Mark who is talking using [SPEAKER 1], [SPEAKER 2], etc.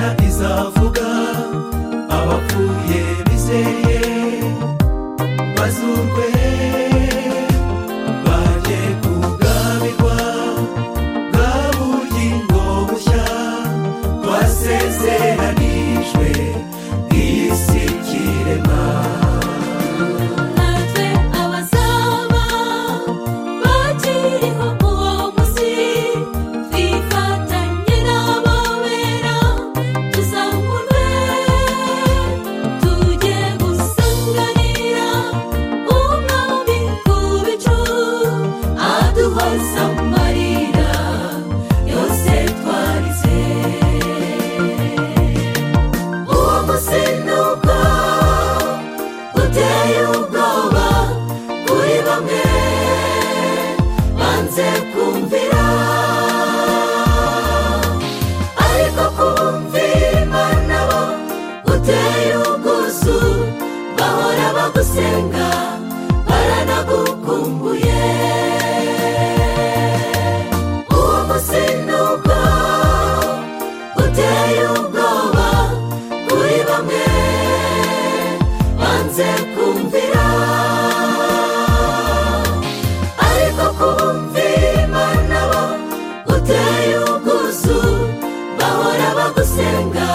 [SPEAKER 1] bazavuga abapfuye bizeye bazurwe baje kugabirwa bwa bugingo bushya twasezeranijwe iyi si kirema
[SPEAKER 2] natwe abazaba bakiriho uwo munsi twifatanye n'ababera tuzamurwe tujye gusanganira umwami ku bicu aduhoza mu marira yose twarize uwo munsi ni ubwo uteye ubwoba kuri bamwe banze kumvira ariko kumvira imana bo uteye ubwuzu bahora bagusenga baranagukumbuye uwo munsi ni ubwo uteye ubwoba kuri bamwe banze kumvira ariko kumvira imana bo uteye ubwuzu bahora bagusenga